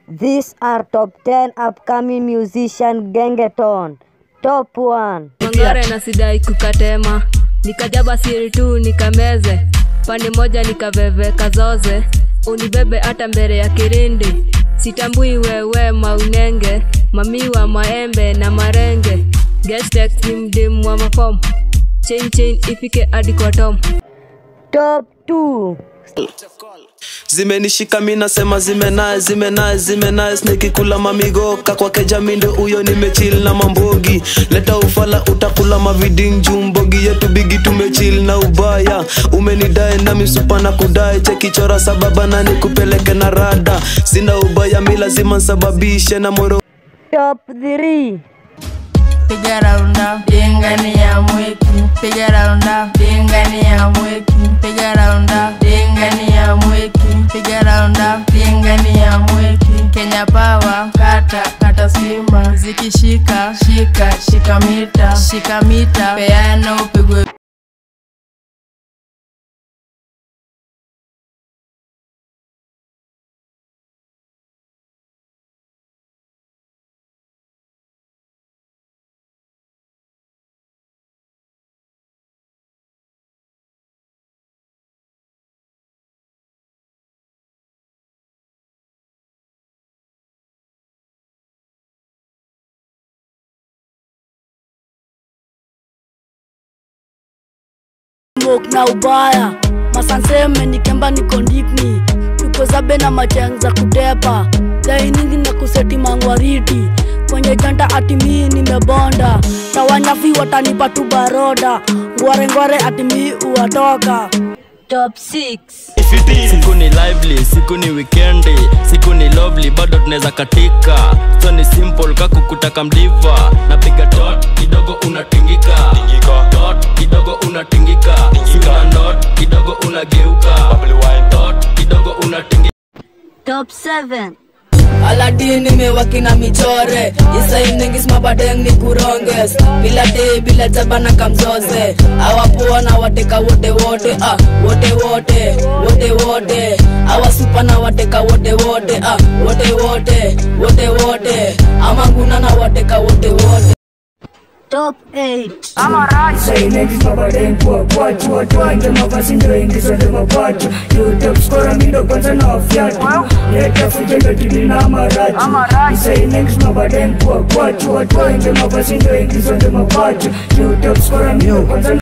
These are top 10 upcoming musician Gengeton. Top 1. Mangare na sidai kukatema, nikajaba siri tu nikameze, pande moja nikaveve kazoze, unibebe hata mbele ya kirindi, sitambui wewe maunenge, mamiwa maembe na marenge, Gestex ni mdimu wa mafom, chain chain ifike hadi kwa tom. Top 2. zimenishika mi nasema zimenae zimenae zimenae nikikula mamigoka kwake jamindo huyo nimechil na mambogi leta ufala utakula maviding jumbogi yetu bigi tumechil na ubaya umenidae na misupa na kudae chekichora sababa na nikupeleke na rada sina ubaya mi lazima nsababishe na moro Top 3. piga raunda dingani ya mweki piga raunda dingani ya mweki piga raunda dingani ya mweki piga raunda dingani ya mweki Kenya Power kata kata simba zikishika shika shika mita shika mita peana upigwe smoke na ubaya masanseme nikemba niko ndikni tuko zabe na macheng za kutepa lainingi na kuseti mangwariti kwenye janta atimii nimebonda tawanyafi watanipa tu baroda ngwarengware atimii uwatoka Top 6. siku ni lively siku ni wikendi siku ni lovely bado tunaweza katika so ni simple kakukutaka mdiva napiga tot kidogo unatingika tot kidogo unatingika sina not kidogo unageuka tot kidogo unatingika Top 7. aladini mewakina michore isainengismabadeng ni kuronges bila te bila jabana kamzoze awapoa na wateka wote wote ah, wote wote wote wote awasupa na wateka wote wote ah, wote wote wote wote amanguna na wateka wote wote Top 8. Silence mabadeng kwa kwachu Watu wanje mavazi ndio ingizo ndio mapacho YouTube skora mindo kwanza na wafiatu Leta fujo ndio tili na marachu Silence mabadeng kwa kwachu Watu wanje mavazi ndio ingizo ndio mapacho YouTube skora mindo kwanza na